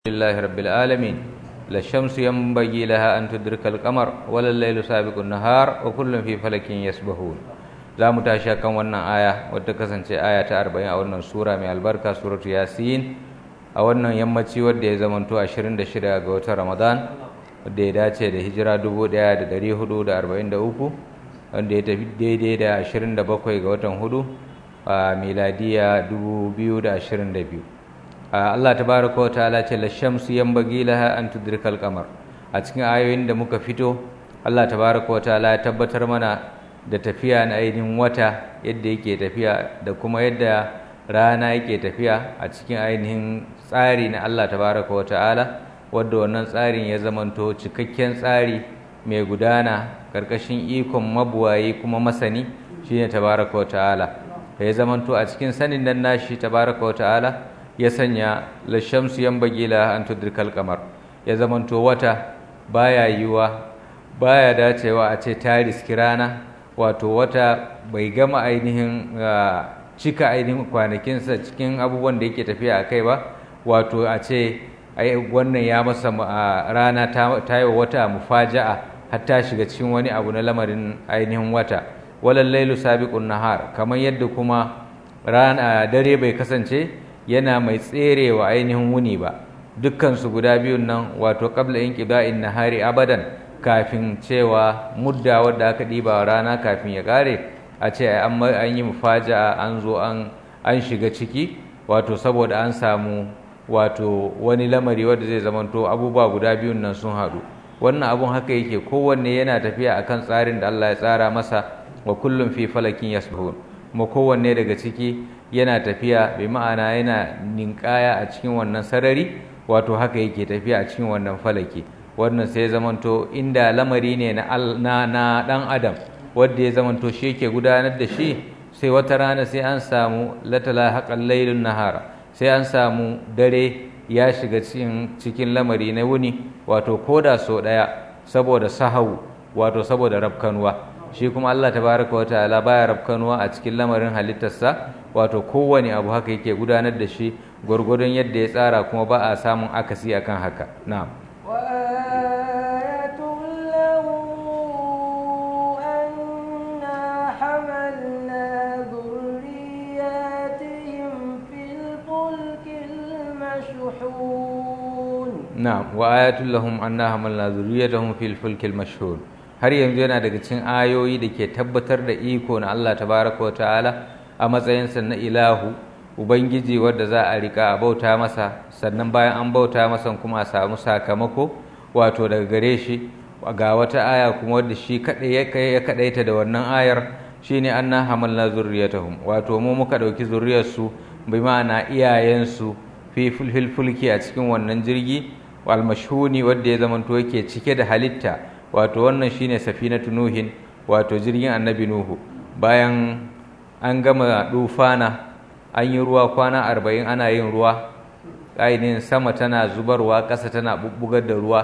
لله رب العالمين لا الشمس ينبغي لها أن تدرك القمر ولا الليل سابق النهار وكل في فلك يسبحون za mu tashi kan wannan aya wadda kasance aya ta 40 a wannan sura mai albarka suratu yasin a wannan yammaci wadda ya zamanto 26 ga watan ramadan wadda ya dace da hijira 1443 wanda ya tafi daidai da 27 ga watan hudu a miladiya 2022 Allah tabaraka wa ta'ala ce la shamsu yanbaghi laha an tudrikal qamar a cikin ayoyin da muka fito Allah tabaraka wa ta'ala ya tabbatar mana da tafiya na ainihin wata yadda yake tafiya da kuma yadda rana yake tafiya a cikin ainihin tsari na Allah tabaraka wa ta'ala wadda wannan tsarin ya zamanto cikakken tsari mai gudana karkashin ikon mabuwayi kuma masani shine tabaraka wa ta'ala ya zamanto a cikin sanin nan nashi tabaraka wa ta'ala ya sanya lashamsu yanbaghi la an tudrikal qamar ya zamanto wata baya yiwa baya dacewa a ce ta riski rana wato wata bai gama ainihin cika ainihin kwanakinsa cikin abubuwan da yake tafiya a kai ba wato a ce wannan ya masa rana ta yi wata mufaja'a har ta shiga cikin wani abu na lamarin ainihin wata walal lailu sabiqun nahar kamar yadda kuma rana dare bai kasance yana mai tserewa ainihin wuni ba dukkan su guda biyun nan wato qabla inqida'in nahari abadan kafin cewa mudda wadda aka ɗiba rana kafin ya ƙare a ce an yi mufaja'a an zo an shiga ciki wato saboda an samu wato wani lamari wadda zai zamanto abubuwa guda biyun nan sun haɗu wannan abun haka yake kowanne yana tafiya akan tsarin da Allah ya tsara masa wa kullum fi falakin yasbahun kuma kowanne daga ciki yana tafiya bi ma'ana yana ninkaya a cikin wannan sarari wato haka yake tafiya a cikin wannan falaki wannan sai zamanto inda lamari ne na na dan adam wanda ya zamanto shi yake gudanar da shi sai wata rana sai an samu latala haƙan lailun nahara sai an samu dare ya shiga cikin cikin lamari na wuni wato koda so ɗaya saboda sahau wato saboda rafkanuwa shi kuma Allah tabaraka wa ta'ala baya rafkanuwa a cikin lamarin halittarsa wato kowane abu haka yake gudanar da shi gwargwadon yadda ya tsara kuma ba a samun akasi akan haka na'am Na'am wa ayatul lahum anna hamalna zurriyatahum fil fulkil mashhur har yanzu yana daga cikin ayoyi da ke tabbatar da iko na Allah tabaraka wa ta'ala a matsayinsa na ilahu ubangiji wadda za a rika a bauta masa sannan bayan an bauta masa kuma a samu sakamako wato daga gare shi ga wata aya kuma wadda shi kadai ya kadaita da wannan ayar shine anna hamalna zurriyatahum wato mu muka dauki zurriyarsu bi ma'ana iyayensu fi fulki a cikin wannan jirgi almashhuni wanda ya zamanto yake cike da halitta wato wannan shine safinatu nuhin wato jirgin annabi nuhu bayan an gama dufana an yi ruwa kwana arba'in ana yin ruwa ainihin sama tana zubarwa ƙasa tana bubbugar da ruwa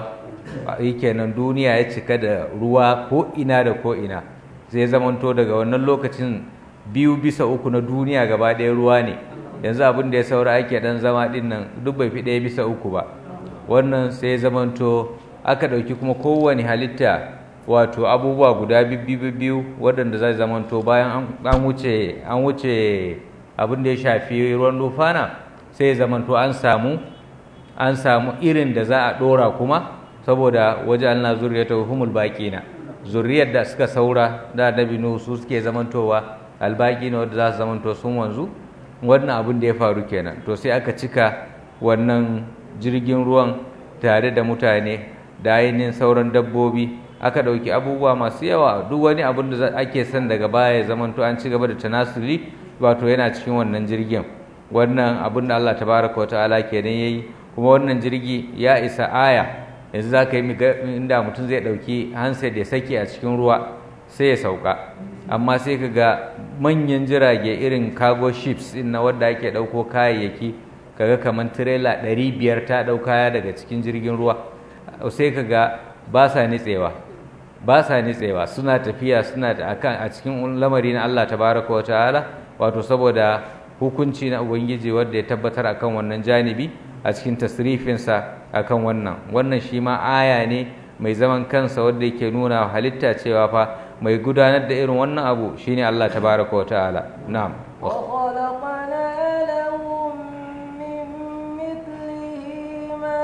kenan duniya ya cika da ruwa ko ina da ko ina zai zamanto daga wannan lokacin biyu bisa uku na duniya gaba ɗaya ruwa ne yanzu abin da ya saura ake dan zama din nan duk bai fi ɗaya bisa uku ba wannan sai zamanto aka ɗauki kuma kowane halitta wato abubuwa guda biyu waɗanda zai zamanto bayan an wuce an wuce abin da ya shafi ruwan dufana sai zamanto an samu an samu irin da za a ɗora kuma saboda waje Allah zuriyata humul baƙina zuriyar da suka saura da annabi nuhu su suke zamantowa albaƙina wadda za su zamanto sun wanzu wannan abin da ya faru kenan to sai aka cika wannan jirgin ruwan tare da mutane da ainihin sauran dabbobi aka ɗauki abubuwa masu yawa duk wani abin da ake son daga baya ya zamanto an ci gaba da tanasuli wato yana cikin wannan jirgin wannan abin da Allah tabaraka wata'ala kenan yayi kuma wannan jirgi ya isa aya yanzu za ka yi inda mutum zai ɗauki handset ya saki a cikin ruwa sai ya sauka amma sai ka ga manyan jirage irin cargo ships din na wadda ake ɗauko kayayyaki kaga kamar tirela ɗari biyar ta ɗau kaya daga cikin jirgin ruwa sai ka ga ba sa nitsewa ba sa nitsewa suna tafiya suna akan a cikin lamari na Allah tabaraka wa ta'ala wato saboda hukunci na ubangiji wanda ya tabbatar akan wannan janibi a cikin tasrifinsa akan wannan wannan shi ma aya ne mai zaman kansa wanda yake nuna halitta cewa fa mai gudanar da irin wannan abu shine Allah tabaraka wa ta'ala na'am وخلقنا لهم من مثله ما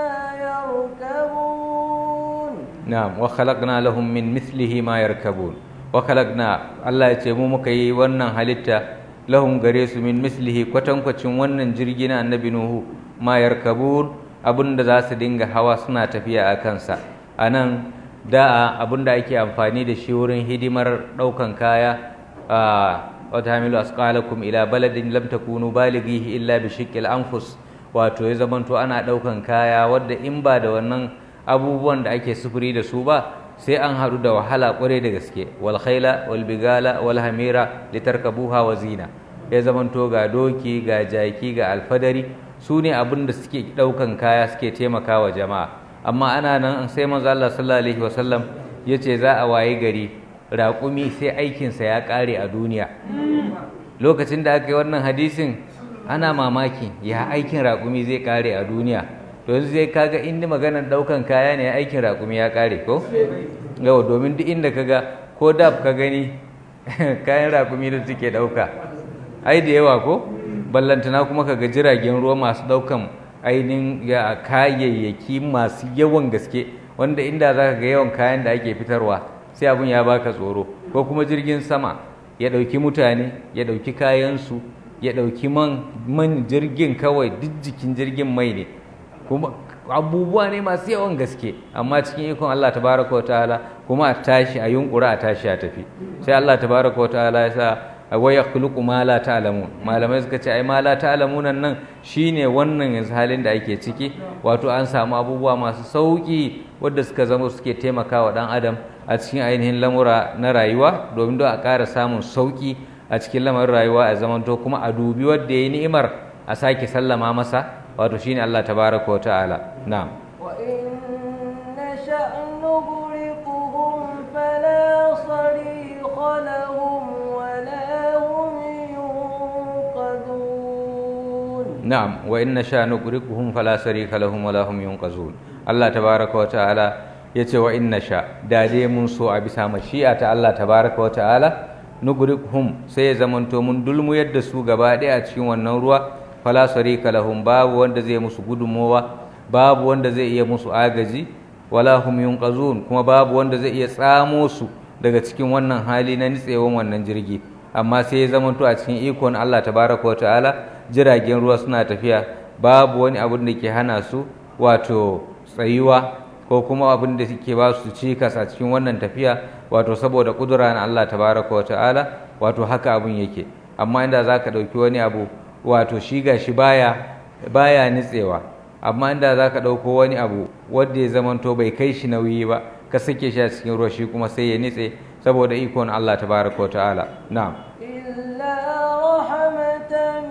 يركبون na'am wa khalaqna lahum min mithlihi ma yarkabun wa khalaqna Allah ya ce mu muka yi wannan halitta lahum gare su min mislihi kwatankwacin wannan jirgi na annabi nuhu ma yarkabun abinda za su dinga hawa suna tafiya a kansa a nan da'a abinda ake amfani da shi wurin hidimar ɗaukan kaya a wata hamilu asqalakum ila baladin lam takunu balighihi illa bi shiqqil anfus wato ya zamanto ana ɗaukan kaya wadda in ba da wannan abubuwan da ake sufuri da su ba sai an haɗu da wahala ƙwarai da gaske wal khaila wal bigala wal hamira litarkabuha wa zina ya zamanto ga doki ga jaki ga alfadari su ne abin da suke ɗaukan kaya suke taimakawa jama'a amma ana nan sai manzo Allah sallallahu alaihi wasallam ya ce za a waye gari raƙumi sai aikinsa ya ƙare a duniya lokacin da aka yi wannan hadisin ana mamaki ya aikin raƙumi zai ƙare a duniya to yanzu zai kaga inda maganar ɗaukan kaya ne aikin raƙumi ya ƙare ko yau domin duk inda kaga ko dab ka gani kayan raƙumi da suke ɗauka ai da yawa ko ballantana kuma kaga jiragen ruwa masu ɗaukan ainihin ya kayayyaki masu yawan gaske wanda inda za ka ga yawan kayan da ake fitarwa sai abin ya baka tsoro ko kuma jirgin sama ya ɗauki mutane ya ɗauki kayansu ya ɗauki man man jirgin kawai duk jikin jirgin mai ne kuma abubuwa ne masu yawan gaske amma cikin ikon Allah tabaraka wa ta'ala kuma a tashi a yunkura a tashi a tafi sai Allah tabaraka wa ta'ala ya sa wa yakhluqu ma la ta'lamun malamai suka ce ai ma la ta'lamun nan shine wannan yanzu halin da ake ciki wato an samu abubuwa masu sauki wadda suka zama suke taimakawa dan adam a cikin ainihin lamura na rayuwa domin don a ƙara samun sauki a cikin lamarin rayuwa a zamanto kuma a dubi wadda yayi ni'imar a sake sallama masa wato shine Allah tabaraka wa ta'ala na'am وإن نشأ نغرقهم فلا صريخ لهم ولا هم ينقذون na'am wa inna sha nuqriquhum fala sarika lahum wala hum yunqazun Allah tabaraka wa ta'ala yace wa inna sha da dai mun so a bisa mashi'a ta Allah tabaraka wa ta'ala nuqriquhum sai ya zamanto mun dulmu yadda su gaba ɗaya a cikin wannan ruwa fala sarika lahum babu wanda zai musu gudunmowa babu wanda zai iya musu agaji wala hum yunqazun kuma babu wanda zai iya tsamo su daga cikin wannan hali na nitsewan wannan jirgi amma sai ya zamanto a cikin ikon Allah tabaraka wa ta'ala jiragen ruwa suna tafiya babu wani abin da ke hana su wato tsayuwa ko kuma abin da ke ba su cikas a cikin wannan tafiya wato saboda kudura na Allah tabaraka wa ta'ala wato haka abin yake amma inda za ka ɗauki wani abu wato shi ga shi baya baya nitsewa amma inda za ka ɗauko wani abu wanda ya zamanto bai kai shi nauyi ba ka sake shi a cikin ruwa shi kuma sai ya nitse saboda ikon Allah tabaraka wa ta'ala na'am إلا رحمة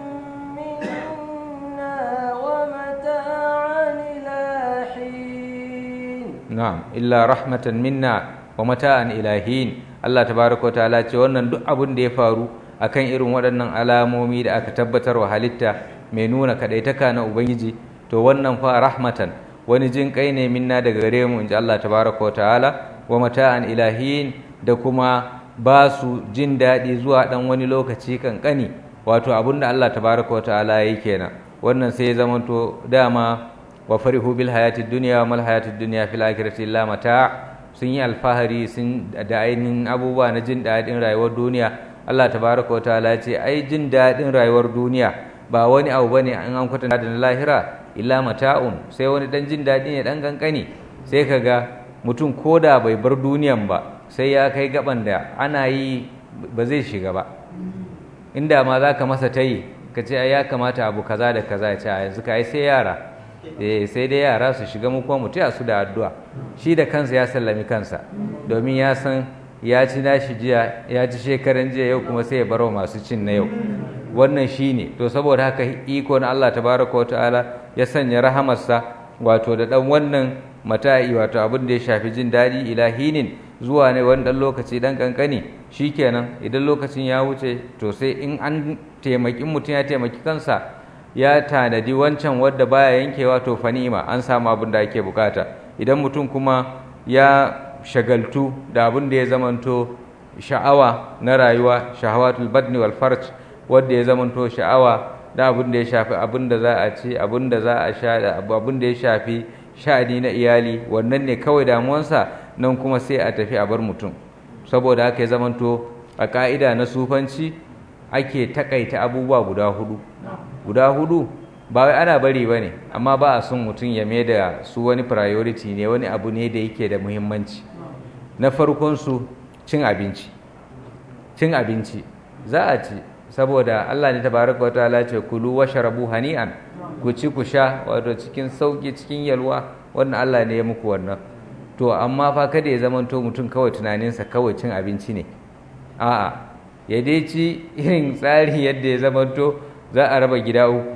منا ومتاعا إلى حين na'am illa rahmatan minna wa mata'an ilahin Allah tabaraka wa ta'ala ce wannan duk abin da ya faru akan irin waɗannan alamomi da aka tabbatar wa halitta mai nuna kadaitaka na ubangiji to wannan fa rahmatan wani jin kai ne minna daga gare mu inji Allah tabaraka wa ta'ala wa mata'an ilahin da kuma ba su jin daɗi zuwa ɗan wani lokaci kankani wato abin da Allah tabaraka wa ta'ala yayi kenan wannan sai ya zamanto dama wa farihu bil hayatid dunya wa mal hayatid dunya fil akhirati illa mata sun yi alfahari sun da ainihin abubuwa na jin daɗin rayuwar duniya Allah tabaraka wa ta'ala ya ce ai jin daɗin rayuwar duniya ba wani abu bane an an kwatanta da na lahira illa mata'un sai wani dan jin daɗi ne dan kankani sai kaga mutum koda bai bar duniyan ba sai ya kai gaban da ana yi ba zai shiga ba inda ma za ka masa tayi ka ce ai ya kamata abu kaza da kaza ya ce a yanzu ka ai sai yara eh sai dai yara su shiga mu kuma mu taya su da addu'a shi da kansa ya sallami kansa domin ya san ya ci nashi jiya ya ci shekaran jiya yau kuma sai ya bar wa masu cin na yau wannan shine to saboda haka iko na Allah tabaraka wa ta'ala ya sanya rahamarsa wato da dan wannan mata'i wato abin da ya shafi jin daɗi ilahinin zuwa ne wani ɗan lokaci ɗan ƙanƙani shikenan idan lokacin ya wuce to sai in an taimaki mutum ya taimaki kansa ya tanadi wancan wadda baya yankewa to fanima an samu abin da ake bukata idan mutum kuma ya shagaltu da abin da ya zamanto sha'awa na rayuwa shahawatul badni wal farj wadda ya zamanto sha'awa da abin da ya shafi abin da za a ci abin da za a sha da abin da ya shafi sha'ani na iyali wannan ne kawai damuwansa nan kuma sai a tafi a bar mutum saboda haka ya zamanto a ka'ida na sufanci ake takaita abubuwa guda hudu guda hudu ba wai ana bari ba ne amma ba a son mutum ya mai da su wani priority ne wani abu ne da yake da muhimmanci na farkon su cin abinci cin abinci za a ci saboda Allah ne tabaraka wataala ce kulu washrabu hani'an ku ci ku sha wato cikin sauki cikin yalwa wannan Allah ne ya muku wannan to amma fa kada ya zamanto mutum kawai tunaninsa kawai cin abinci ne a'a ya dai ci irin tsari yadda ya zamanto za a raba gida uku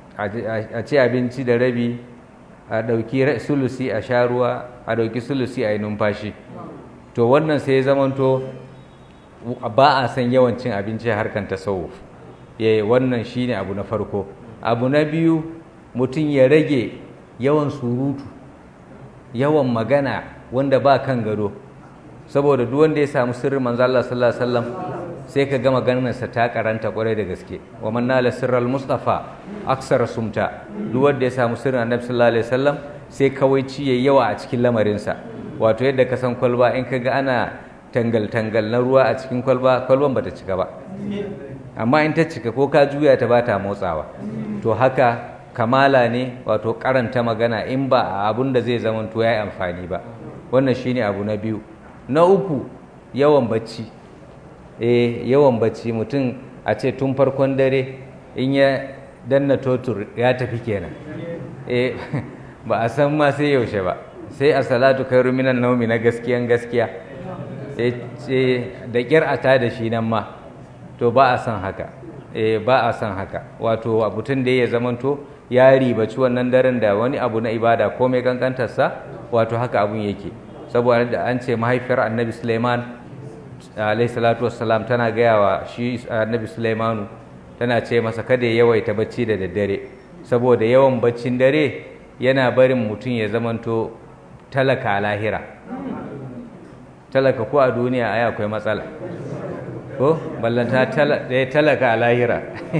a ci abinci da rabi a ɗauki sulusi a sha ruwa a ɗauki sulusi a yi numfashi to wannan sai ya zamanto ba a san yawan cin abinci a harkar tasawuf ya wannan shine abu na farko abu na biyu mutum ya rage yawan surutu yawan magana wanda ba kan gado saboda duk wanda ya samu sirrin manzo Allah sallallahu alaihi wasallam sai ka ga maganarsa ta karanta kwarai da gaske wa man nala sirral mustafa aksara sumta duk wanda ya samu sirrin annabi sallallahu alaihi wasallam sai kawai ci yayi yawa a cikin lamarinsa wato yadda ka san kwalba in ka ga ana tangal-tangal na ruwa a cikin kwalba kwalban bata cika ba amma in ta cika ko ka juya ta bata motsawa to haka kamala ne wato karanta magana in ba a abun da zai zama to yayi amfani ba wannan shine abu na biyu na uku yawan bacci eh yawan bacci mutum a ce tun farkon dare in ya danna totur ya tafi kenan eh ba a san ma sai yaushe ba sai a salatu khairu minan naumi na gaskiyan gaskiya sai da kyar a ta da shi nan ma to ba a san haka eh ba a san haka wato abutun da ya zamanto ya ribaci wannan daren da wani abu na ibada ko mai kankantarsa wato haka abun yake saboda da an ce mahaifiyar annabi suleiman alayhi salatu wassalam tana gaya wa shi annabi suleimanu tana ce masa kada ya yawaita bacci da daddare saboda yawan baccin dare yana barin mutum ya zamanto talaka a lahira talaka ko a duniya ai akwai matsala ko ballanta talaka a lahira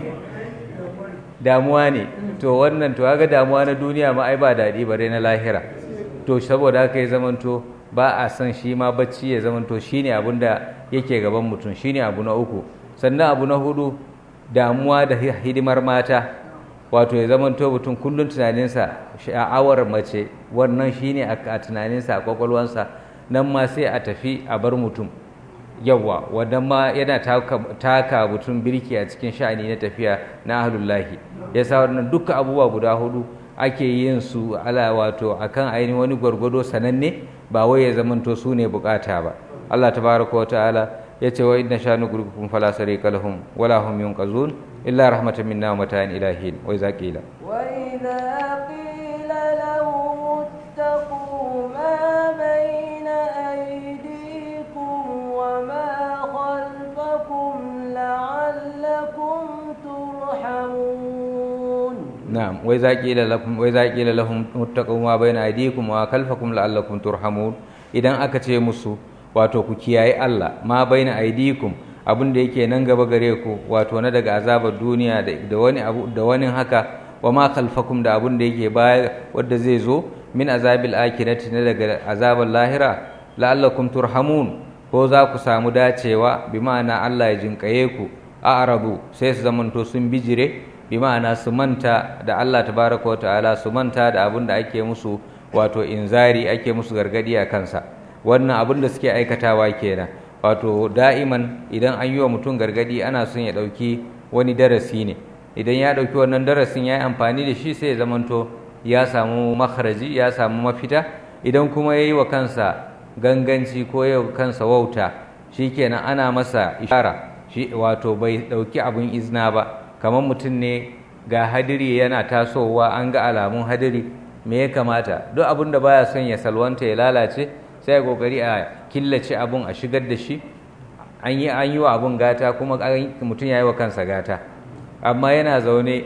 damuwa ne to wannan to ga damuwa na duniya ma ai ba daɗi bare na lahira to saboda haka ya zamanto ba a san shi ma bacci ya zamanto shine abin da yake gaban mutum shine abu na uku sannan abu na hudu damuwa da hidimar mata wato ya zamanto mutum kullum tunaninsa sha'awar mace wannan shine a tunaninsa a kwakwalwansa nan ma sai a tafi a bar mutum yawa wannan ma yana taka mutum birki a cikin sha'ani na tafiya na ahlullahi ya sa wannan duka abubuwa guda hudu ake yin su ala wato akan ainihin wani gwargwado sananne ba wai ya zamanto su ne bukata ba Allah tabaraka wa ta'ala ya ce wa inna shanu gurgukum fala sarika lahum wala hum yunqazun illa rahmatan minna wa mata'an ilahin wa iza qila wa idza qila lahum ittaqu ma bayna aydikum wa ma khalfakum la'allakum turhamun na'am wa iza qila lakum wa iza qila lahum ittaqu ma bayna aydikum wa khalfakum la'allakum turhamun idan aka ce musu wato ku kiyaye Allah ma baina aidikum abin da yake nan gaba gare ku wato na daga azabar duniya da wani abu da wani haka wa ma khalfakum da abin da yake baya wanda zai zo min azabil akhirati na daga azabar lahira la'allakum turhamun ko za ku samu dacewa bi ma'ana Allah ya jinkaye ku a arabu sai su zamanto sun bijire bi ma'ana su manta da Allah tabaraka wa ta'ala su manta da abin da ake musu wato inzari ake musu gargadi a kansa wannan abin da suke aikatawa kenan wato da'iman idan an yi wa mutum gargadi ana son ya ɗauki wani darasi ne idan ya ɗauki wannan darasin ya yi amfani da shi sai ya zamanto ya samu makaraji ya samu mafita idan kuma ya yi wa kansa ganganci ko ya wa kansa wauta shi kenan ana masa ishara shi wato bai ɗauki abin izina ba kamar mutum ne ga hadiri yana tasowa an ga alamun hadiri me ya kamata duk abin da baya son ya salwanta ya lalace sai ya kokari a killace abun a shigar da shi an yi an yi wa abun gata kuma mutum ya yi wa kansa gata amma yana zaune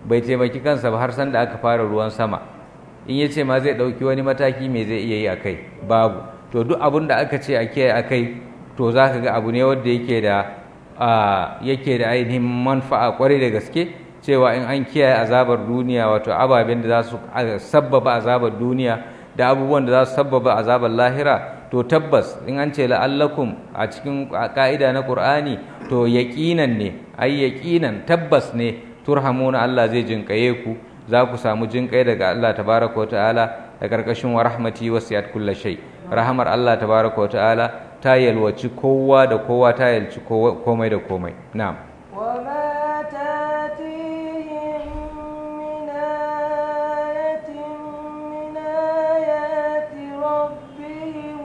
bai taimaki kansa ba har san da aka fara ruwan sama in ya ce ma zai ɗauki wani mataki me zai iya yi a kai babu to duk abin da aka ce a kiyaye a kai to za ka ga abu ne wanda yake da yake da ainihin manfa'a kwarai da gaske cewa in an kiyaye azabar duniya wato ababen da za su sabbaba azabar duniya da abubuwan da za su sabbaba azabar lahira to tabbas in an ce la'allakum a cikin ka'ida na qur'ani to yaqinan ne ai yaqinan tabbas ne turhamuna Allah zai jinkaye ku za ku samu jinkai daga Allah tabaraka wa ta'ala da karkashin wa rahmati wasiyat kulli shay rahamar Allah tabaraka wa ta'ala ta yalwaci kowa da kowa ta yalci komai da komai na'am وما تاتيهم من آية من آيات ربهم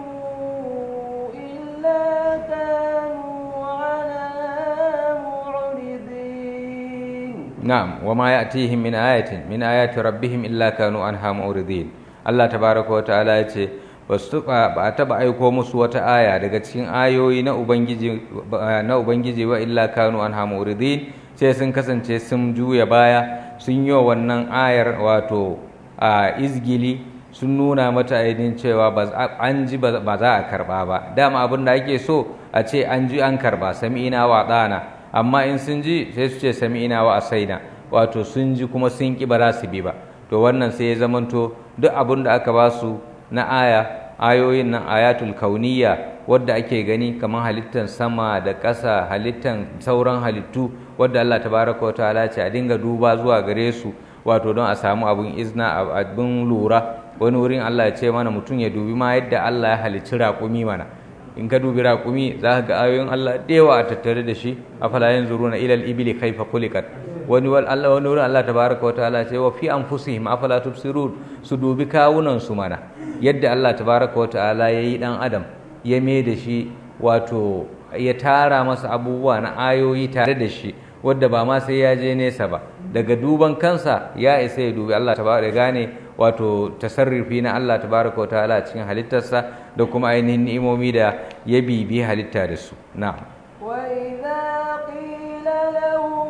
إلا كانوا عنها معرضين نعم وما يأتيهم من آية من آيات ربهم إلا كانوا عنها معرضين الله تبارك وتعالى yace basu ba a taba aiko musu wata aya daga cikin ayoyi na ubangiji na ubangiji wa illa kanu anha muridin sai sun kasance sun juya baya sun yi wannan ayar wato a izgili sun nuna mata ainihin cewa an ji ba za a karba ba dama abin da ake so a ce an ji an karba sami'ina wa ɗana amma in sun ji sai su ce sami'ina wa asaina wato sun ji kuma sun ki ba za su bi ba to wannan sai ya zamanto duk abin da aka ba su na aya ayoyin nan ayatul kauniya wadda ake gani kamar halittan sama da ƙasa halittan sauran halittu wadda Allah tabaraka wa ta'ala ce a dinga duba zuwa gare su wato don a samu abun izna abun lura wani wurin Allah ya ce mana mutum ya dubi ma yadda Allah ya halicci raƙumi mana in ka dubi raƙumi za ka ga ayoyin Allah da yawa a tattare da shi afala yanzuruna ila al-ibli kayfa khuliqat wani wal Allah wani wurin Allah tabaraka wa ta'ala ce wa fi anfusihim afala tubsirun su dubi kawunan su mana yadda Allah tabaraka wa ta'ala yayi dan adam ya me da shi wato ya tara masa abubuwa na ayoyi tare da shi wadda ba ma sai ya je nesa ba daga duban kansa ya isa ya dubi Allah tabaraka ya gane wato tasarrufi na Allah tabaraka wa ta'ala cikin halittarsa da kuma ainihin ni'imomi da ya bibi halitta da su na'am وإذا قيل لهم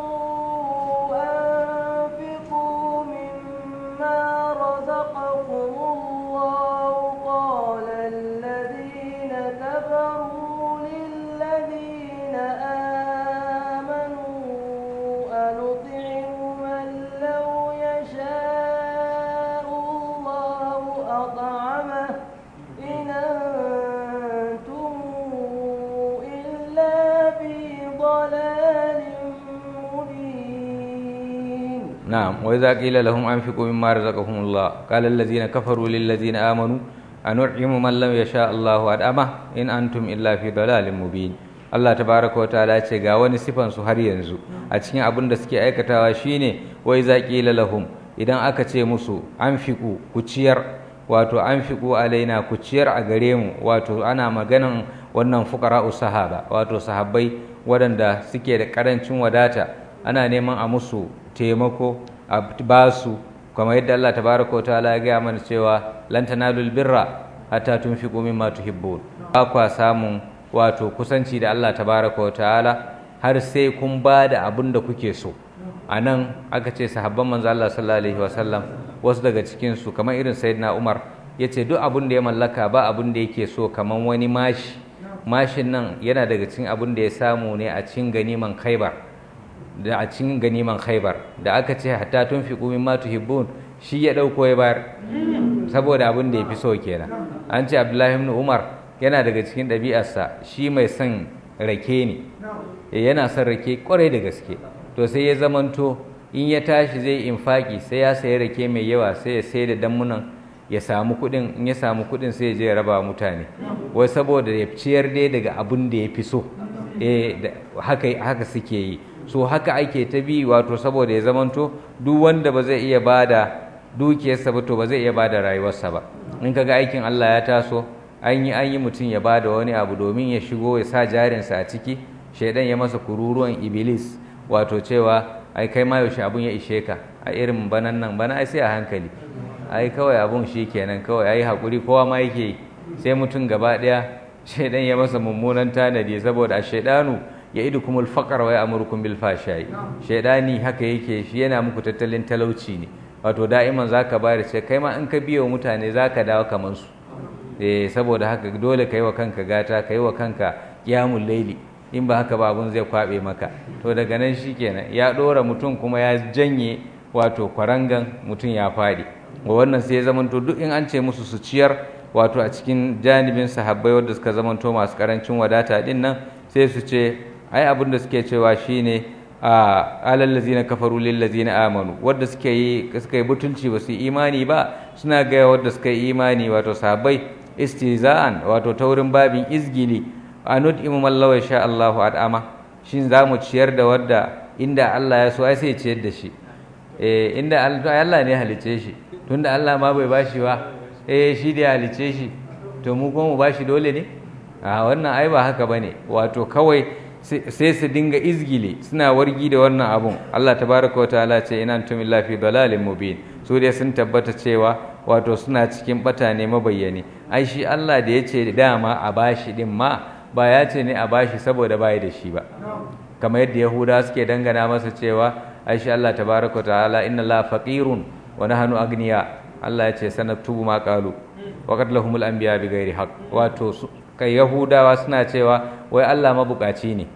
أنفقوا مما رزقكم الله قال الذين كفروا للذين آمنوا أنطعم من لو يشاء الله أطعمه إن أنتم إلا في ضلال مبين نعم وإذا قيل لهم أنفقوا مما رزقهم الله قال الذين كفروا للذين آمنوا أنعم من لم يشاء الله أدأمه إن أنتم إلا في ضلال مبين Allah tabaraka wa ta'ala ce ga wani sifan su har yanzu a cikin abin da suke aikatawa shine wai za qila lahum idan aka ce musu anfiqu ku ciyar wato anfiqu alaina ku ciyar a gare mu wato ana maganan wannan fuqara'u sahaba wato sahabbai waɗanda suke da ƙarancin wadata ana neman a musu taimako a ba su kamar yadda Allah tabaraka wa ta'ala ya gaya mana cewa lan tanalul birra hatta tunfiqu mimma tuhibbun ba kwa samun wato kusanci da Allah tabaraka wa ta'ala har sai kun ba da abin da kuke so a nan aka ce sahabban manzo Allah sallallahu alaihi wasallam wasu daga cikin su kamar irin sayyidina Umar yace duk abin da ya mallaka ba abin da yake so kamar wani mashi mashin nan yana daga cikin abin da ya samu ne a cikin ganiman Khaibar da a cikin ganiman Khaibar da aka ce hatta tunfiqu mimma tuhibbun shi ya dauko ya bayar saboda abin da ya fi so kenan an ce Abdullahi ibn Umar yana daga cikin ɗabi'arsa shi mai son rake ne yana son rake kwarai da gaske to sai ya zamanto in ya tashi zai infaki sai ya sayi rake mai yawa sai ya sai da damunan ya samu kuɗin in ya samu kuɗin sai ya je ya raba mutane wai saboda ya ciyar dai daga abin da ya fi so haka haka suke yi so haka ake ta bi wato saboda ya zamanto duk wanda ba zai iya bada dukiyarsa ba to ba zai iya bada rayuwarsa ba in kaga aikin Allah ya taso an yi an yi mutum ya bada wani abu domin ya shigo ya sa jarinsa a ciki shaidan ya masa kururuwan iblis wato cewa ai kai ma yaushe abun ya ishe ka a irin banan nan bana ai sai a hankali ai kawai abun shi kenan kawai ai hakuri kowa ma yake yi sai mutum gaba daya shaidan ya masa mummunan tanadi saboda a shaidanu ya'idukumul faqra wa ya'murukum bil fahsha'i shaydani haka yake shi yana muku tattalin talauci ne wato da'iman zaka bayar ce kai ma in ka biyo mutane zaka dawo kaman su eh saboda haka dole kai wa kanka gata kai wa kanka qiyamul laili in ba haka ba abun zai kwabe maka to daga nan shikenan ya dora mutum kuma ya janye wato kwarangan mutum ya fadi wa wannan sai ya zamanto duk in an ce musu su ciyar wato a cikin janibin sahabbai wanda suka zamanto masu karancin wadata din nan sai su ce ai abin da suke cewa shine a alal ladzina kafaru lil ladzina amanu wanda suke yi suka yi butulci ba su yi imani ba suna ga wanda suka yi imani wato sahabbai istiza'an wato taurin babin izgili anud imu mallawa sha Allahu ad'ama shin za mu ciyar da wadda inda Allah ya so ai sai ciyar da shi eh inda Allah ne halice shi tunda Allah ma bai bashi ba eh shi da halice shi to mu kuma mu bashi dole ne a wannan ai ba haka bane wato kawai sai su dinga izgili suna wargi da wannan abun Allah tabaraka wa ta'ala ce ina antum illa fi dalalin mubin su dai sun tabbata cewa wato suna cikin bata ne mabayyani ai shi Allah da yace dama a bashi din ma ba ya ce ne a bashi saboda bai da shi ba kamar yadda yahuda suke dangana masa cewa ai shi Allah tabaraka wa ta'ala inna la faqirun wa nahnu agniya Allah ya ce sanaktubu ma qalu wa qad lahumul anbiya bighairi haqq wato kai yahudawa suna cewa wai Allah mabukaci ne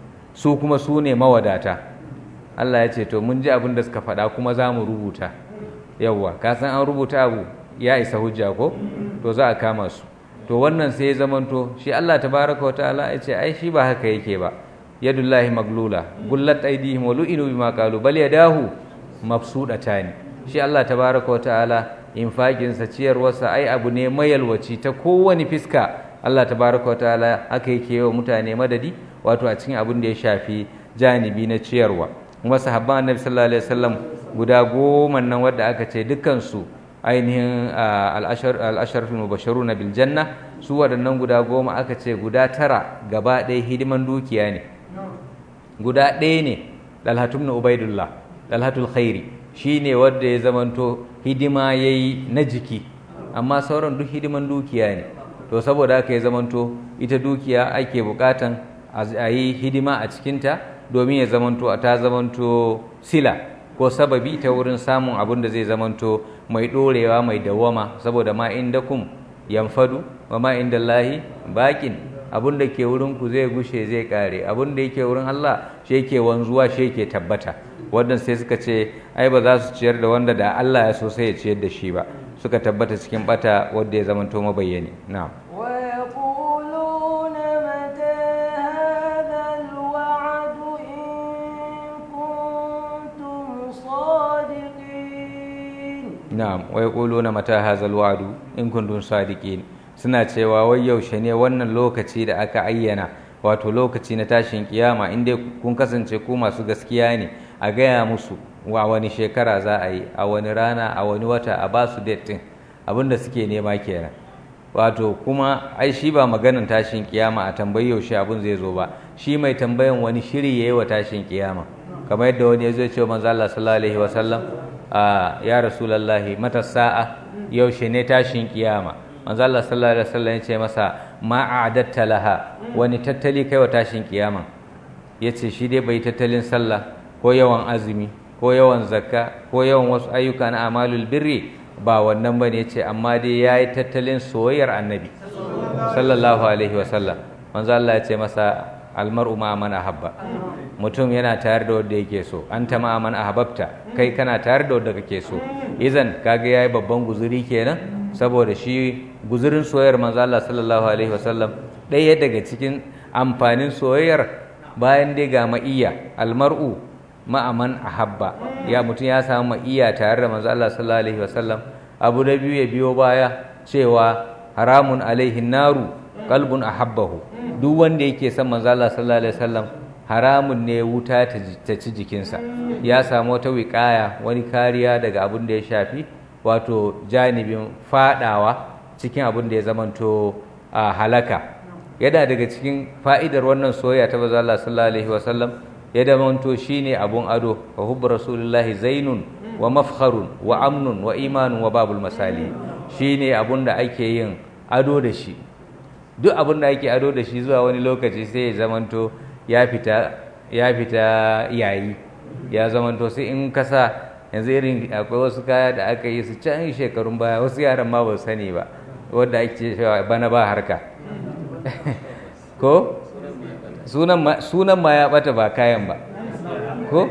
su kuma su ne mawadata Allah ya ce to mun ji abin da suka faɗa kuma za mu rubuta yawwa ka san an rubuta abu ya isa hujja ko to za a kama su to wannan sai ya zamanto shi Allah tabaraka wa ta'ala ya ce ai shi ba haka yake ba yadullahi maglula gullat aydihim wa lu'inu bima qalu bal yadahu mabsudatani shi Allah tabaraka wa ta'ala infakin sa ciyarwarsa ai abu ne mayalwaci ta kowane fiska Allah tabaraka wa ta'ala haka yake wa mutane madadi wato a cikin abin da ya shafi janibi na ciyarwa kuma sahabban annabi sallallahu alaihi wasallam guda goma nan wadda aka ce dukkan su ainihin al'asharfin mubasharu na biljanna su waɗannan guda goma aka ce guda tara gaba ɗaya hidiman dukiya ne guda ɗaya ne dalhatun na ubaidullah dalhatul khairi shi ne wadda ya zamanto hidima ya yi na jiki amma sauran duk hidiman dukiya ne to saboda haka ya zamanto ita dukiya ake bukatan a yi hidima a cikinta domin ya zamanto ta zamanto sila ko sababi ta wurin samun abin da zai zamanto mai ɗorewa mai dawama saboda ma inda kum yamfadu wa ma inda Allahi bakin abin da ke wurin ku zai gushe zai kare abin da yake wurin Allah shi yake wanzuwa shi yake tabbata wannan sai suka ce ai ba za su ciyar da wanda da Allah ya so sai ya ciyar da shi ba suka tabbata cikin bata wanda ya zamanto mabayyani na'am ويقولون متى هذا الوعد إن كنتم صادقين na'am wa yaquluna mata hazal wa'du in kuntum sadiqin suna cewa wai yaushe ne wannan lokaci da aka ayyana wato lokaci na tashin kiyama in dai kun kasance ku masu gaskiya ne a gaya musu wa wani shekara za a yi a wani rana a wani wata a ba su date din abinda suke nema kenan wato kuma ai shi ba maganan tashin kiyama a tambayi yaushe abin zai zo ba shi mai tambayan wani shiri yayi wa tashin kiyama kamar yadda wani ya zo ce manzo Allah sallallahu alaihi wasallam a ya rasulullahi mata sa'a yaushe ne tashin kiyama manzo Allah sallallahu alaihi wasallam ya ce masa ma a'adatta laha wani tattali kai wa tashin kiyama yace shi dai bai tattalin sallah ko yawan azumi ko yawan zakka ko yawan wasu ayyuka na amalul birri ba wannan bane yace amma dai yayi tattalin soyayyar annabi sallallahu alaihi wasallam manzo Allah ya ce masa almar'u ma man ahabba mutum yana tare da wanda yake so anta ma man ahabbta kai kana tare da wanda kake so izan kaga yayi babban guzuri kenan saboda shi guzurin soyayyar manzo Allah sallallahu alaihi wasallam ɗaya daga cikin amfanin soyayyar bayan dai ga ma'iyya almar'u ma'aman ahabba ya mutum ya samu ma'iyya tare da manzo Allah sallallahu alaihi wasallam abu da biyu ya biyo baya cewa haramun alaihi naru qalbun ahabbahu duk wanda yake son manzo Allah sallallahu alaihi wasallam haramun ne wuta ta ci jikinsa ya samu wata wiƙaya wani kariya daga abin da ya shafi wato janibin fadawa cikin abin da ya zamanto a halaka yana daga cikin fa'idar wannan soyayya ta manzo Allah sallallahu alaihi wasallam ya zamanto shine abun ado wa hubbu rasulullahi zainun wa mafkharun wa amnun wa imanun wa babul masali shine abun da ake yin ado da shi duk abin da ake ado da shi zuwa wani lokaci sai ya zamanto ya fita ya fita yayi ya zamanto sai in kasa yanzu irin akwai wasu kaya da aka yi su can shekarun baya wasu yaran ma ba su sani ba wadda ake cewa bana ba harka ko sunan ma ya bata ba kayan ba ko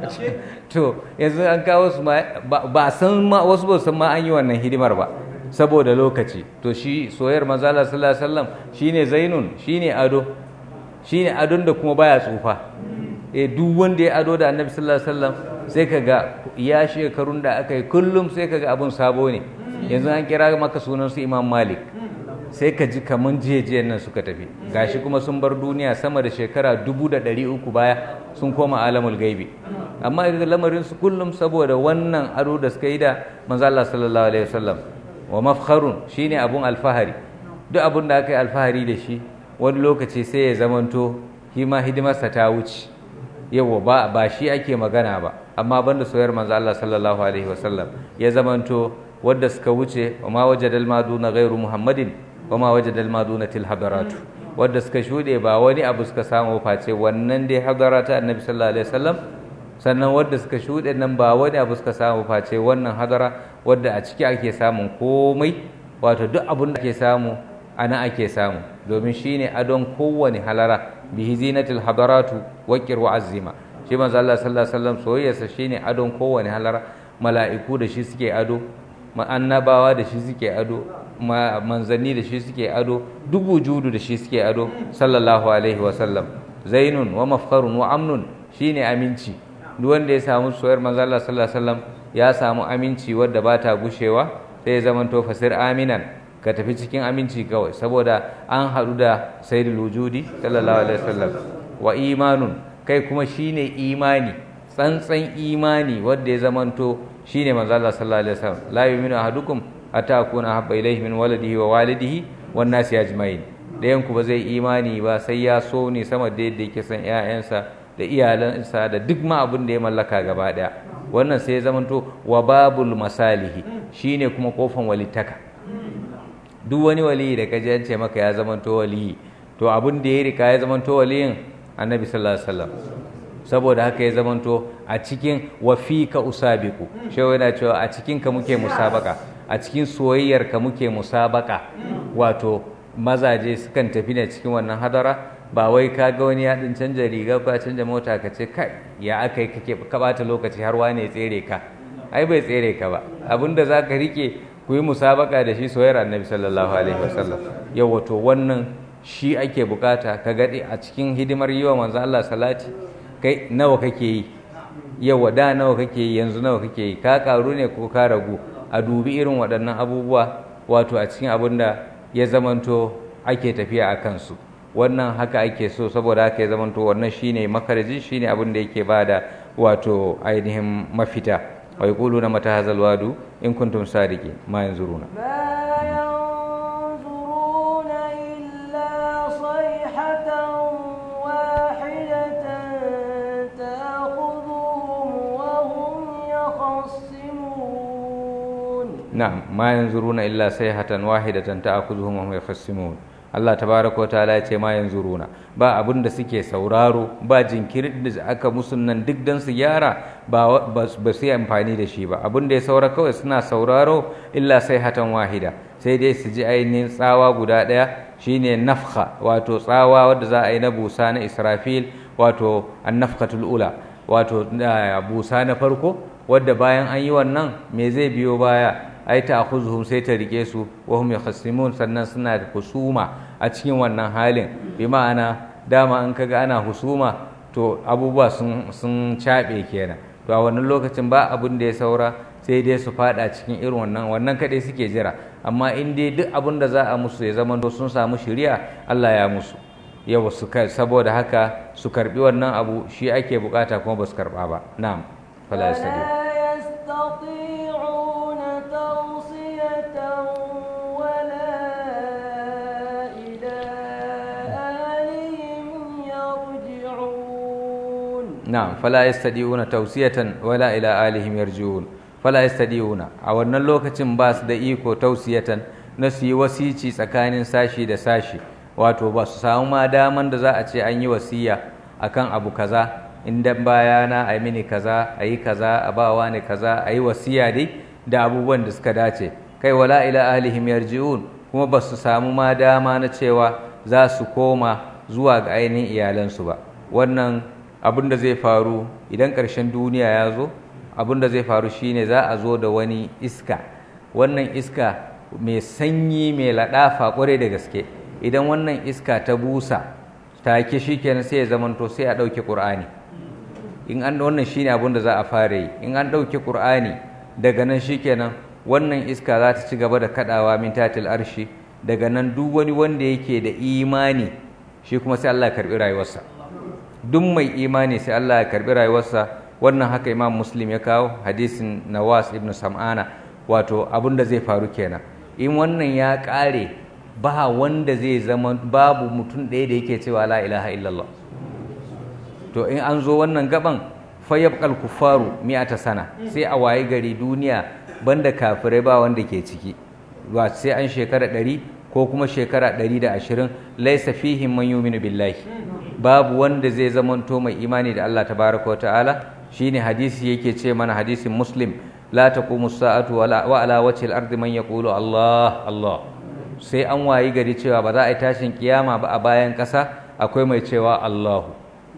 to yanzu an kawo su ma ba san ma wasu ba san ma an yi wannan hidimar ba saboda lokaci to shi soyayyar manzo Allah sallallahu alaihi wasallam shine zainun shine ado shine adon da kuma baya tsufa eh duk wanda ya ado da annabi sallallahu alaihi wasallam sai kaga ya shekarun da aka yi kullum sai kaga abun sabo ne yanzu an kira maka sunan su Imam Malik sai ka ji kaman jiyejiyen nan suka tafi gashi kuma sun bar duniya sama da shekara dubu da ɗari uku baya sun koma alamul gaibi amma yanzu lamarin su kullum saboda wannan ado da suka yi da manzo Allah sallallahu alaihi wasallam wa mafkharun shine abun alfahari duk abun da aka yi alfahari da shi wani lokaci sai ya zamanto hima hidimarsa ta wuce yawa ba ba shi ake magana ba amma banda soyar manzo Allah sallallahu alaihi wasallam ya zamanto wadda suka wuce wa ma wajadal maduna ghairu muhammadin wa ma wajadal maduna til hadaratu wadda suka shude ba wani abu suka samu face wannan dai hadarata annabi sallallahu alaihi wasallam sannan wadda suka shude nan ba wani abu suka samu face wannan hadara wadda a ciki ake samun komai wato duk abun da ake samu ana ake samu domin shine adon kowane halara bihi zinatil hadaratu waqir wa azima shi manzo Allah sallallahu alaihi wasallam soyayyarsa shine adon kowane halara mala'iku da shi suke ado annabawa da shi suke ado manzanni da shi suke ado duk wujudu da shi suke ado sallallahu alaihi wasallam zainun wa mafkharun wa amnun shine aminci duk wanda ya samu soyar manzo Allah sallallahu alaihi wasallam ya samu aminci wadda ba ta gushewa sai ya zamanto fasir aminan ka tafi cikin aminci kawai saboda an haɗu da sayyidul wujudi sallallahu alaihi wasallam wa imanun kai kuma shine imani tsantsan imani wanda ya zamanto shine manzo Allah sallallahu alaihi wasallam la yu'minu ahadukum hatta akuna habba ilayhi min waladihi wa walidihi wan nasi ajma'in dayan ku ba zai imani ba sai ya so ne sama da yadda yake san ƴaƴansa da iyalansa da duk ma abin da ya mallaka gaba daya wannan sai ya zamanto wa babul masalihi shine kuma kofan walittaka duk wani waliyi da kaji an ce maka ya zamanto waliyi to abin da ya rika ya zamanto waliyin annabi sallallahu alaihi wasallam saboda haka ya zamanto a cikin wafika usabiku shewa yana cewa a cikin ka muke musabaka a cikin soyayyar ka muke musabaka wato mazaje sukan tafi ne cikin wannan hadara ba wai ka ga wani ya din canja riga ko canja mota ka ce kai ya aka yi kake ka bata lokaci har wane tsere ka ai bai tsere ka ba abinda zaka rike ku yi musabaka da shi soyayyar annabi sallallahu alaihi wasallam yau wato wannan shi ake bukata ka gade a cikin hidimar yi wa manzo Allah salati kai nawa kake yi yawa da nawa kake yi yanzu nawa kake yi ka karu ne ko ka ragu a dubi irin waɗannan abubuwa wato a cikin abin da ya zamanto ake tafiya a kansu wannan haka ake so saboda haka ya zamanto wannan shine makaraji shine abin da yake bada wato ainihin mafita wa yaquluna mata hazal wadu in kuntum sadiqin ma yanzuruna na'am ma yanzuruna illa sayhatan wahidatan ta'khudhuhum wa hum yakhsimun Allah tabaraka wa ta'ala ya ce ma yanzuruna ba abin da suke sauraro ba jinkirin da aka musu nan duk dan su gyara ba ba su yi amfani da shi ba abin da ya saura kawai suna sauraro illa sayhatan wahida sai dai su ji ainihin tsawa guda ɗaya shine nafha wato tsawa wadda za a yi na busa na Israfil wato annafkatul ula wato busa na farko wadda bayan an yi wannan me zai biyo baya ai ta akhuzuhum sai ta rike su wa hum yakhasimun sannan suna da husuma a cikin wannan halin bi ma'ana dama an kaga ana husuma to abubuwa sun sun cabe kenan to a wannan lokacin ba abin da ya saura sai dai su fada cikin irin wannan wannan kadai suke jira amma in dai duk abin da za a musu ya zama sun samu shiriya Allah ya musu yau su saboda haka su karbi wannan abu shi ake bukata kuma ba su karba ba na'am fala yastadi na'am fala yastadi'una tawsiyatan wala ila alihim yarji'un fala yastadi'una a wannan lokacin ba su da iko tausiyatan na su yi wasici tsakanin sashi da sashi wato ba su samu ma daman da za a ce an yi wasiya akan abu kaza in dan bayana a mini kaza a yi kaza a bawa ne kaza a yi wasiya dai da abubuwan da suka dace kai wala ila ahlihim yarji'un kuma ba su samu ma dama na cewa za su koma zuwa ga ainihin iyalansu ba wannan abin da zai faru idan ƙarshen duniya ya zo abin da zai faru shine za a zo da wani iska wannan iska mai sanyi mai laɗafa ƙwarai da gaske idan wannan iska ta busa take shi kenan sai ya zamanto sai a ɗauke ƙur'ani in an wannan shine abin da za a fara yi in an ɗauke ƙur'ani daga nan shi kenan wannan iska za ta ci gaba da kaɗawa min tatil arshi daga nan duk wani wanda yake da imani shi kuma sai Allah ya karɓi rayuwarsa duk mai imani sai Allah ya karɓi rayuwarsa wannan haka imam muslim ya kawo hadisin nawas ibn sam'ana wato abin da zai faru kenan in wannan ya ƙare ba wanda zai zama babu mutum ɗaya da yake cewa la ilaha illallah to in an zo wannan gaban fayyabkal kufaru mi'ata sana sai a wayi gari duniya banda kafirai ba wanda ke ciki ba sai an shekara ɗari ko kuma shekara ɗari da ashirin laisa fihim man yuminu billahi babu wanda zai zamanto mai imani da Allah tabaraka wa ta'ala shine hadisi yake ce mana hadisin muslim la taqumu sa'atu wa ala wajhi al-ardi man yaqulu Allah Allah sai an wayi gari cewa ba za a yi tashin kiyama ba a bayan ƙasa akwai mai cewa Allahu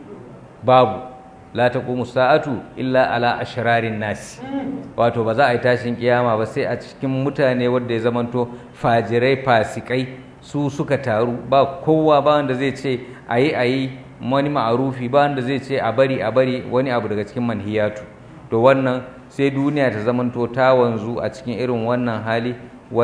babu la taqumu sa'atu illa ala ashrarin nasi wato ba za a yi tashin kiyama ba sai a cikin mutane wanda ya zamanto fajirai fasikai su suka taru ba kowa ba wanda zai ce ayi ayi wani ma'arufi ba wanda zai ce a bari a bari wani abu daga cikin manhiyatu to wannan sai duniya ta zamanto ta wanzu a cikin irin wannan hali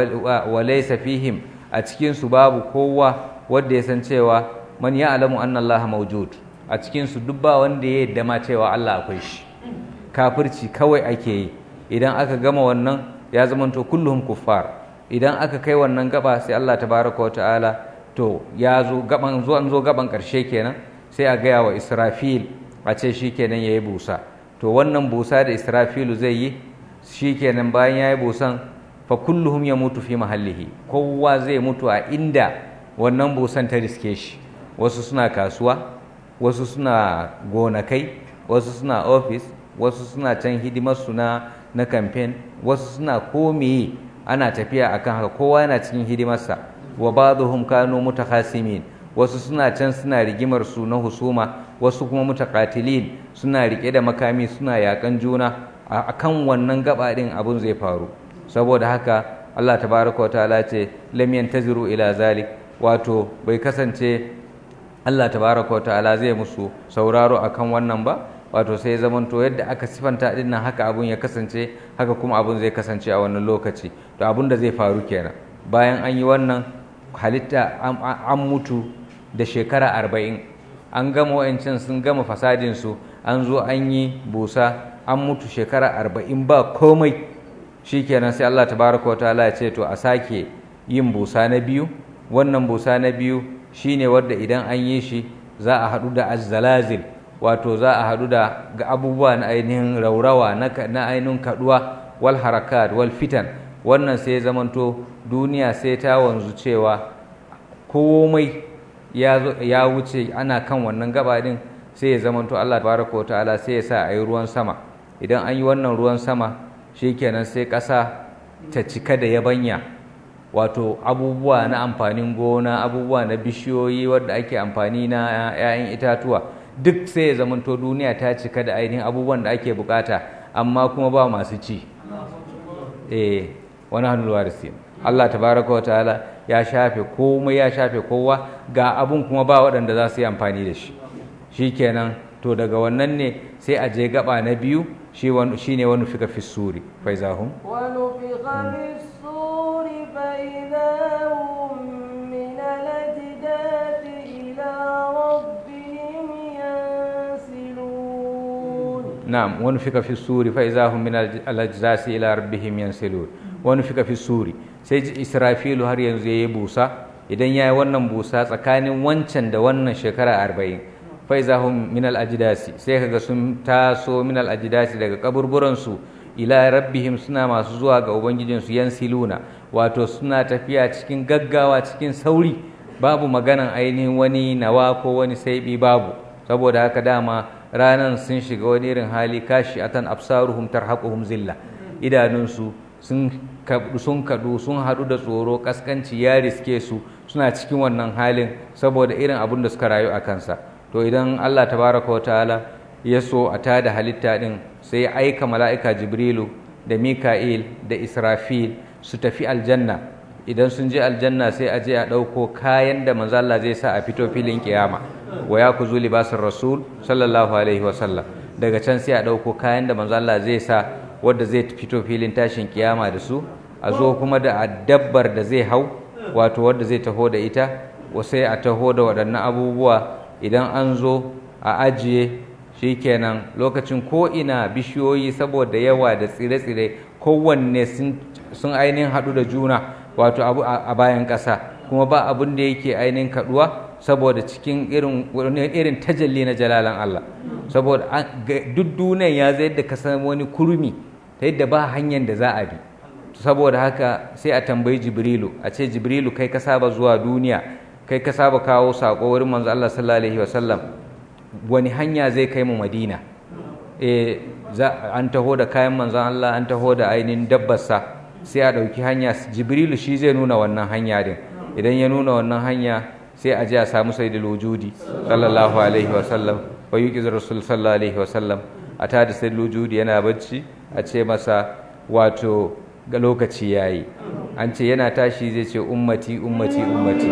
wa laysa fihim a cikin su babu kowa wanda ya san cewa man ya'lamu anna Allah mawjud a cikinsu duk ba wanda ya yadda ma cewa Allah akwai shi kafirci kawai ake yi idan aka gama wannan ya zamanto kulluhum kuffar idan aka kai wannan gaba sai Allah tabaraka wa ta'ala to ya zo gaban zo an zo gaban karshe kenan sai a gaya wa Israfil a ce shikenan yayi busa to wannan busa da Israfilu zai yi shikenan bayan yayi busan fa kulluhum yamutu fi mahallihi kowa zai mutu a inda wannan busan ta riske shi wasu suna kasuwa wasu suna gonakai wasu suna ofis wasu suna can hidimarsu na na kamfen wasu suna komeye ana tafiya akan haka kowa yana cikin hidimarsa wa ba'dhum kanu mutakhasimin wasu suna can suna rigimar su na husuma wasu kuma mutaqatilin suna rike da makami suna yakan juna akan wannan gaba din abun zai faru saboda haka Allah tabaraka wa ta'ala ce lam yantaziru ila zalik wato bai kasance Allah tabaraka wa ta'ala zai musu sauraro akan wannan ba wato sai zamanto yadda aka sifanta din nan haka abun ya kasance haka kuma abun zai kasance a wannan lokaci to abun da zai faru kenan bayan an yi wannan halitta an mutu da shekara arba'in an gama wa'ancan sun gama fasadin su an zo an yi busa an mutu shekara arba'in ba komai shikenan sai Allah tabaraka wa ta'ala ya ce to a sake yin busa na biyu wannan busa na biyu shine wadda idan an yi shi za a haɗu da azzalazil wato za a haɗu da ga abubuwa na ainihin raurawa na ainihin kaɗuwa wal harakat wal fitan wannan sai zamanto duniya sai ta wanzu cewa komai ya wuce ana kan wannan gaba din sai ya zamanto Allah tabaraka wa ta'ala sai ya sa a yi ruwan sama idan an yi wannan ruwan sama shikenan sai ƙasa ta cika da yabanya wato abubuwa na amfanin gona abubuwa na bishiyoyi wadda ake amfani na 'ya'yan itatuwa duk sai ya zamanto duniya ta cika da ainihin abubuwan da ake bukata amma kuma ba masu ci eh wani hannuwa da Allah tabaraka wa ta'ala ya shafe komai ya shafe kowa ga abun kuma ba waɗanda za su yi amfani da shi shikenan to daga wannan ne sai a je gaba na biyu shi ne wani fika fi suri faizahum ونفخ في الصور فإذا هم من الأجداث إلى ربهم ينسلون نعم ونفك في السور فإذا هم من الأجداث إلى ربهم ينسلون ونفك في السور sai Israfilu har yanzu ya yi busa idan ya yi wannan busa tsakanin wancan da wannan shekara arba'in faiza hum min al-ajdasi sai kaga sun taso min al-ajdasi daga kaburburansu ila rabbihim suna masu zuwa ga ubangijinsu yansiluna wato suna tafiya cikin gaggawa cikin sauri babu maganan ainihin wani nawa ko wani saibi babu saboda haka dama ranan sun shiga wani irin hali kashi atan absaruhum tarhaquhum zilla idanunsu sun sun kadu sun hadu da tsoro kaskanci ya riske su suna cikin wannan halin saboda irin abin da suka rayu a kansa to idan Allah tabaraka wa ta'ala ya so a tada halitta din sai ya aika mala'ika jibrilu da mika'il da israfil su tafi aljanna idan sun je aljanna sai a je a ɗauko kayan da manzo Allah zai sa a fito filin kiyama wa ya kuzu libasin rasul sallallahu alaihi wa sallam daga can sai a ɗauko kayan da manzo Allah zai sa wanda zai fito filin tashin kiyama da su a zo kuma da dabbar da zai hau wato wadda zai taho da ita sai a taho da waɗannan abubuwa idan an zo a ajiye shikenan lokacin ko ina bishiyoyi saboda yawa da tsire-tsire kowanne sun ainihin haɗu da juna wato abu a bayan ƙasa kuma ba abin da yake ainihin kaɗuwa saboda cikin irin irin tajalli na jalalan Allah saboda duk duniyan ya zai da kasan wani kurmi ta yadda ba hanyar da za a bi saboda haka sai a tambayi jibrilu a ce jibrilu kai ka saba zuwa duniya kai ka saba kawo saƙo wurin manzo Allah sallallahu alaihi wasallam wani hanya zai kai mu madina e an taho da kayan manzon Allah an taho da ainihin dabbarsa sai a ɗauki hanya jibrilu shi zai nuna wannan hanya din idan ya nuna wannan hanya sai a je a samu sayyidul wujudi sallallahu alaihi wasallam wa yuqiz rasul sallallahu alaihi wasallam a ta da sayyidul wujudi yana bacci a ce masa wato ga lokaci yayi an ce yana tashi zai ce ummati ummati ummati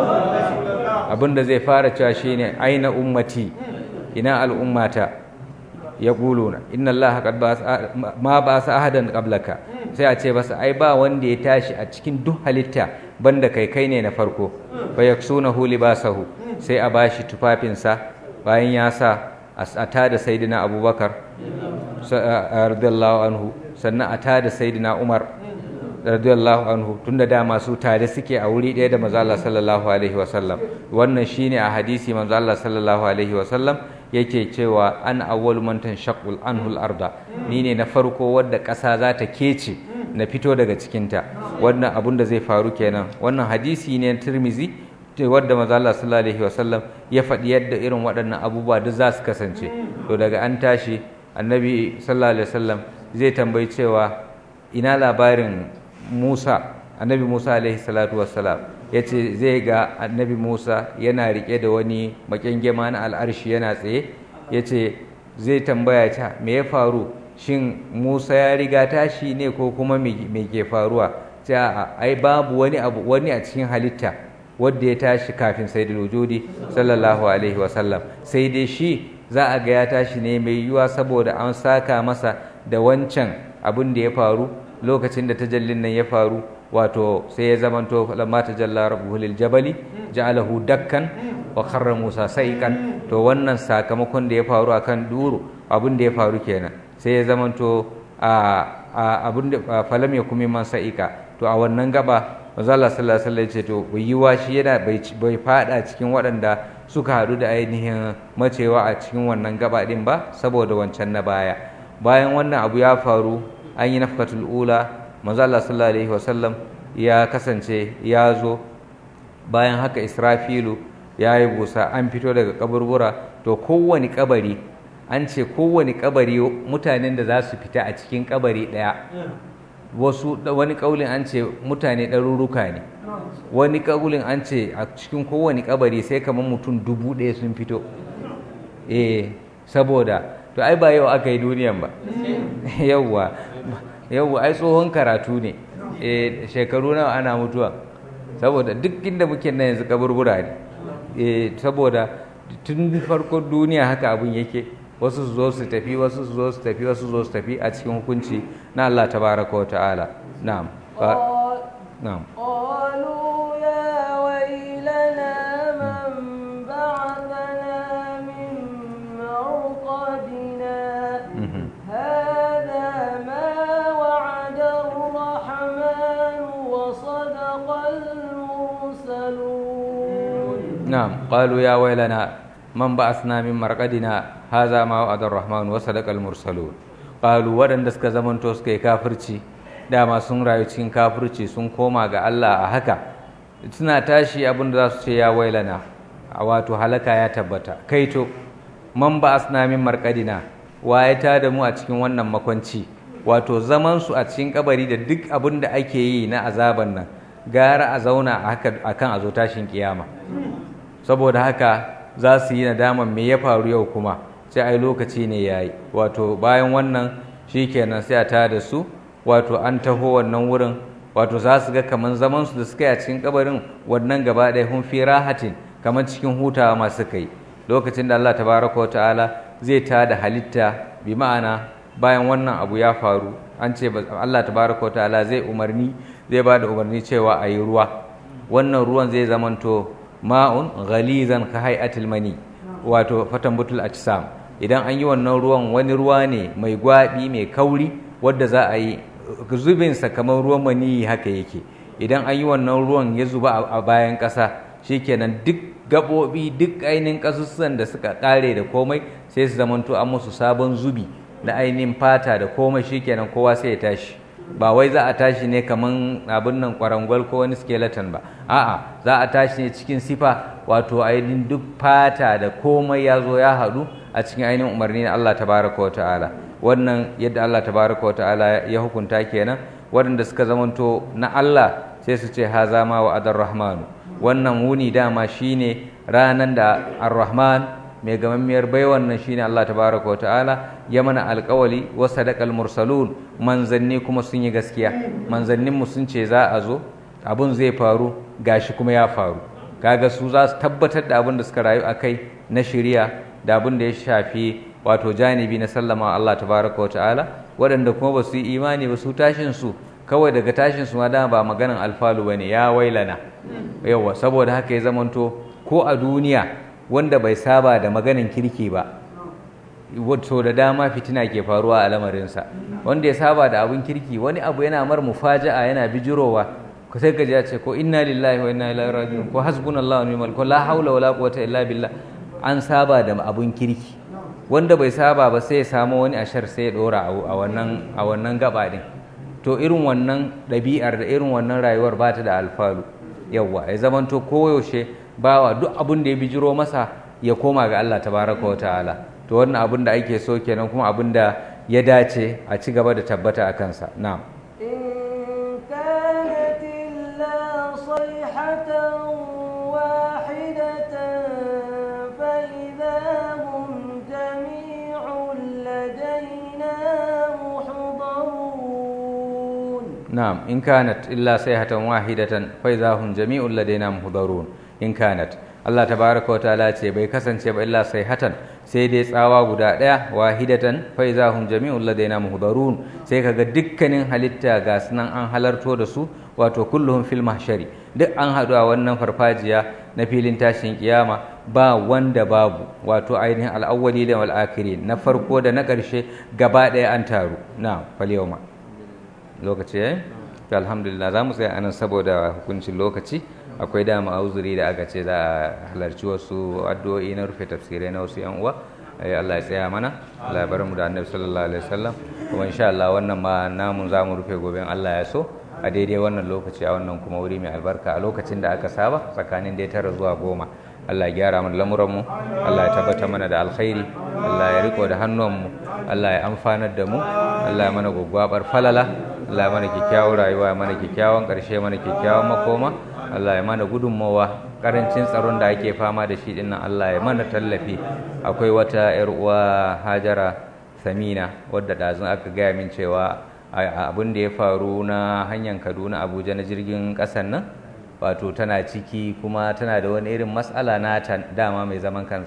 abinda zai fara cewa shine aina ummati ina al'ummata ya na inna allaha qad ma ba sa ahadan qablaka sai a ce basa ai ba wanda ya tashi a cikin duk halitta banda kai kai ne na farko fa yaksunahu libasahu sai a bashi tufafinsa bayan ya sa a tada sayyidina abubakar radiyallahu anhu sannan a tada sayyidina umar radiyallahu anhu tunda da masu tare suke a wuri ɗaya da manzo Allah sallallahu alaihi wasallam wannan shine a hadisi manzo Allah sallallahu alaihi wasallam yake cewa an awwal man tanshaqqul anhu al-arda ni ne na farko wadda ƙasa za ta kece na fito daga cikinta wannan abun da zai faru kenan wannan hadisi ne na Tirmizi wadda manzo Allah sallallahu alaihi wasallam ya faɗi yadda irin waɗannan abubuwa duk za su kasance to daga an tashi annabi sallallahu alaihi wasallam zai tambayi cewa ina labarin Musa annabi Musa alaihi salatu wassalam ya ce zai ga annabi Musa yana rike da wani makengema na al'arshi yana tsaye ya ce zai tambaya ta me ya faru shin Musa ya riga tashi ne ko kuma me ke faruwa ta ai babu wani abu wani a cikin halitta wadda ya tashi kafin sayyidul wujudi sallallahu alaihi wasallam sai dai shi za a ga ya tashi ne mai yiwuwa saboda an saka masa da wancan abin da ya faru lokacin da tajallin nan ya faru wato sai ya zamanto lamma tajalla rabbuhu lil jabali ja'alahu dakkan wa kharra musa saiqan to wannan sakamakon da ya faru akan duru abin da ya faru kenan sai ya zamanto a abin da falam ya kuma man sa'ika to a wannan gaba manzo Allah sallallahu alaihi wasallam ce to yiwa shi yana bai fada cikin waɗanda suka haɗu da ainihin macewa a cikin wannan gaba din ba saboda wancan na baya bayan wannan abu ya faru an yi nafkatul ula manzo Allah sallallahu alaihi wasallam ya kasance ya zo bayan haka Israfilu ya yi busa an fito daga kaburbura to kowane kabari an ce kowane kabari mutanen da za su fita a cikin kabari ɗaya wasu wani kaulin an ce mutane ɗaruruka ne wani kaulin an ce a cikin kowane kabari sai kamar mutum dubu ɗaya sun fito eh saboda to ai ba yau aka yi duniyan ba yauwa yauwa ai tsohon karatu ne eh shekaru nawa ana mutuwa saboda duk inda muke nan yanzu kaburbura ne eh saboda tun farkon duniya haka abin yake wasu su zo su tafi wasu su zo su tafi wasu su zo su tafi a cikin hukunci na Allah tabaraka wa ta'ala na'am na'am قالوا يا ويلنا من بعثنا من مرقدنا هذا ما وعد الرحمن وصدق المرسلون نعم قالوا يا ويلنا من بعثنا من مرقدنا هذا ما وعد الرحمن وصدق المرسلون قالوا wadanda suka zamanto suka yi kafirci dama sun rayu cikin kafirci sun koma ga Allah a haka suna tashi abin da za su ce ya wailana a wato halaka ya tabbata kaito man ba asna min marqadina waye ta da mu a cikin wannan makwanci wato zaman su a cikin kabari da duk abin da ake yi na azaban nan gara a zauna akan a zo tashin kiyama saboda haka za su yi nadaman me ya faru yau kuma sai ai lokaci ne yayi wato bayan wannan shikenan sai a ta da su wato an taho wannan wurin wato za su ga kaman zaman su da suka yi a cikin kabarin wannan gaba ɗaya hun fi rahatin kamar cikin hutawa masu kai lokacin da Allah tabaraka wa ta'ala zai ta da halitta bi ma'ana bayan wannan abu ya faru an ce Allah tabaraka wa ta'ala zai umarni zai ba da umarni cewa a yi ruwa wannan ruwan zai zamanto ma'un ghalizan ka hay'atil mani wato fatan butul ajsam idan an yi wannan ruwan wani ruwa ne mai gwabi mai kauri wadda za a yi zubinsa kamar ruwan maniyi haka yake idan an yi wannan ruwan ya zuba a bayan ƙasa shikenan duk gaɓoɓi duk ainihin ƙasussuwan da suka ƙare da komai sai su zamanto an musu sabon zubi na ainihin fata da komai shikenan kowa sai ya tashi ba wai za a tashi ne kaman abin nan kwarangwal ko wani skeleton ba a'a za a tashi ne cikin sifa wato ainihin duk fata da komai ya zo ya haɗu a cikin ainihin umarni na Allah tabaraka wa ta'ala wannan yadda Allah tabaraka wa ta'ala ya hukunta kenan waɗanda suka zamanto na Allah sai su ce haza ma wa adar rahmanu wannan wuni dama shine ranan da ar-rahman mai gamammiyar bai wannan shine Allah tabaraka wa ta'ala ya mana alƙawali wa sadaqal mursalun manzanni kuma sun yi gaskiya manzannin mu sun ce za a zo abun zai faru gashi kuma ya faru kaga su za su tabbatar da abin da suka rayu akai na shari'a da abin da ya shafi wato janibi na sallama Allah tabaraka wa ta'ala waɗanda kuma ba su yi imani ba su tashin su kawai daga tashin su ma dama ba maganan alfalu bane ya wailana yawa saboda haka ya zamanto ko a duniya wanda bai saba da maganin kirki ba so da dama fitina ke faruwa a lamarinsa wanda ya saba da abin kirki wani abu yana mar mufaja'a yana bijirowa ko sai ka ji ce ko inna lillahi wa inna ilaihi raji'un ko hasbunallahu wa ni'mal ko la haula wala quwwata illa billah an saba da abun kirki wanda bai saba ba sai ya samu wani ashar sai ya dora a wannan a wannan gaba din to irin wannan ɗabi'ar da irin wannan rayuwar ba ta da alfalu yawwa ya zamanto koyaushe bawa duk abin da ya bijiro masa ya koma ga Allah tabaraka wa ta'ala to wannan abin da ake so kenan kuma abin da ya dace a ci gaba da tabbata a kansa na'am إن كانت إلا صيحة واحدة فإذا هم جميع لدينا محضرون نعم إن كانت إلا صيحة واحدة فإذا هم جميع لدينا محضرون إن كانت Allah tabaraka wa ta'ala ce bai kasance ba illa sayhatan sai dai tsawa guda daya wahidatan fa iza hum jami'un ladaina muhdarun sai kaga dukkanin halitta ga sunan an halarto da su wato kulluhum fil mahshari duk an haɗu a wannan farfajiya na filin tashin kiyama ba wanda babu wato ainihin al'awwali da wal akhirin na farko da na ƙarshe gaba ɗaya an taru na fal yawma lokaci yayi to alhamdulillah za mu tsaya anan saboda hukuncin lokaci akwai dama auzuri da aka ce za a halarci wasu addu'o'i na rufe tafsirai na wasu yan uwa Allah ya tsaya mana Allah ya bar mu da Annabi sallallahu alaihi wasallam kuma insha Allah wannan ma namun za mu rufe gobe Allah ya so a daidai wannan lokaci a wannan kuma wuri mai albarka a lokacin da aka saba tsakanin dai tara zuwa goma Allah ya gyara mana lamuranmu Allah ya tabbata mana da alkhairi Allah ya riko da hannuwanmu Allah ya amfanar da mu Allah ya mana gwaggwabar falala Allah ya mana kyakkyawan rayuwa ya mana kyakkyawan ƙarshe mana kyakkyawan makoma Allah ya mana gudunmawa karancin tsaron da ake fama da shi dinnan Allah ya mana tallafi akwai wata yar uwa Hajara Samina wadda ɗazun aka gaya min cewa abin da ya faru na hanyar Kaduna Abuja na jirgin ƙasan nan wato tana ciki kuma tana da wani irin matsala na dama mai zaman kan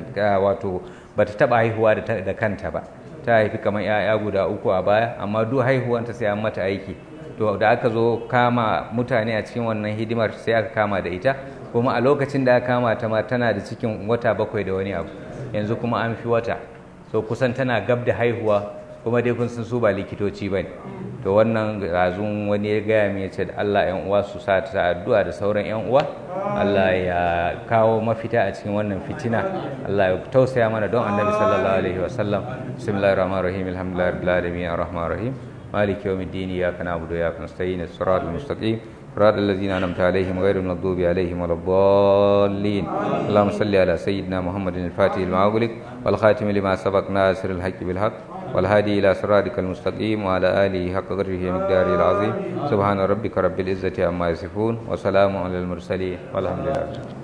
wato bata taba haihuwa da kanta ba ta haifi kamar 'ya'ya guda uku a baya amma duk haihuwanta sai an mata aiki to da aka zo kama mutane a cikin wannan hidimar sai aka kama da ita kuma a lokacin da aka kama ta ma tana da cikin wata bakwai da wani abu yanzu kuma an fi wata so kusan tana gab da haihuwa kuma dai kun san su ba likitoci ba ne to wannan razun wani ya gaya min ya ce da Allah yan uwa su sa ta addu'a da sauran yan uwa Allah ya kawo mafita a cikin wannan fitina Allah ya tausaya mana don annabi sallallahu alaihi wasallam bismillahir rahmanir rahim alhamdulillahi rabbil alamin arrahmanir rahim مالك يوم الدين إياك نعبد وإياك نستعين الصراط المستقيم صراط الذين أنعمت عليهم غير المغضوب عليهم ولا الضالين اللهم صل على سيدنا محمد الفاتح لما أغلق والخاتم لما سبق ناصر الحق بالحق والهادي إلى صراطك المستقيم وعلى آله حق قدره ومقداره العظيم سبحان ربك رب العزة عما يصفون وسلام على المرسلين والحمد لله